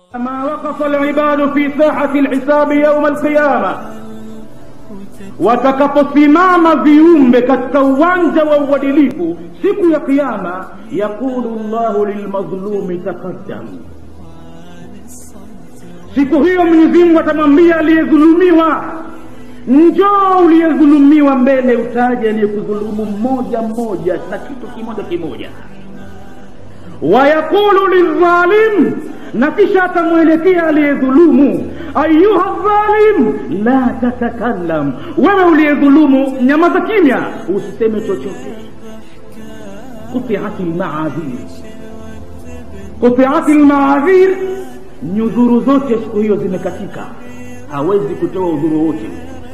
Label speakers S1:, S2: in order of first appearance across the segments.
S1: ما وقف العباد في ساحة الحساب يوم القيامة watakaposimama viumbe katika uwanja wa uadilifu siku ya kiama yaqulu llahu lilmadhlumi taqaddam siku hiyo mwenyezimngu atamwambia aliyedhulumiwa njoo uliyedhulumiwa mbele utaje aliyekudhulumu mmoja mmoja na kitu kimoja kimoja wayaqulu lildhalim na kisha atamwelekea aliyedhulumu ayuha dhalim la tatakallam wewe uliyedhulumu nyamaza kimya usiseme chochote qutiati lmaadhir qutiati lmaadhir nyudhuru zote siku hiyo zimekatika hawezi kutoa udhuru wote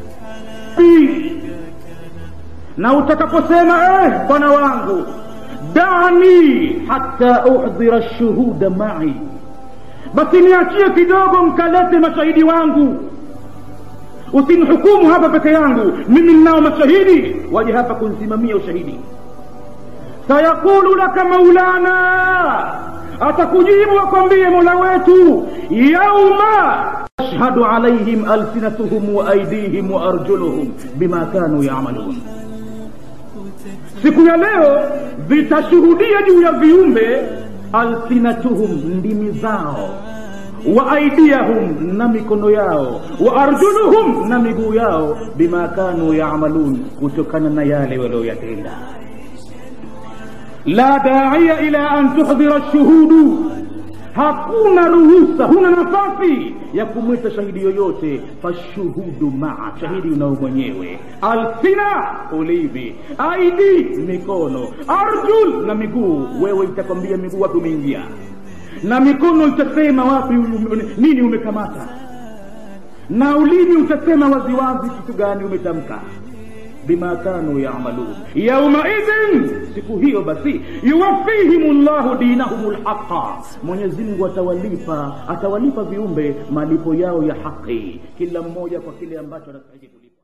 S1: na utakaposema eh, bwana wangu dani hata uhdhira shuhuda mai basi niachie kidogo mkalete mashahidi wangu usimhukumu hapa peke yangu mimi ninao mashahidi waje hapa kunsimamia ushahidi sayaqulu laka maulana atakujibu akwambie mola wetu yauma tashhadu alaihim alsinatuhum wa aidihim wa arjuluhum bima kanu yamalun siku ya leo vitashuhudia juu ya viumbe alsinatuhum ndimi zao wa aidiyahum na mikono yao wa arjuluhum na miguu yao bima kanu yamalun kutokana na yale walioyatenda la daia ila an tuhdhira lshuhudu hakuna ruhusa huna nafasi ya kumwita shahidi yoyote fashuhudu maa shahidi unao mwenyewe alsina ulimi aidi mikono arjul na miguu wewe itakwambia miguu wapi umeingia na mikono itasema wapi nini umekamata na ulimi utasema waziwazi kitu gani umetamka bima kanu yamalun yaumaidhin siku hiyo basi yuwafihim llahu dinahum lhaqa mwenyezimngu atawalipa atawalipa viumbe malipo yao ya haqi kila mmoja kwa kile ambacho anastahili kulipa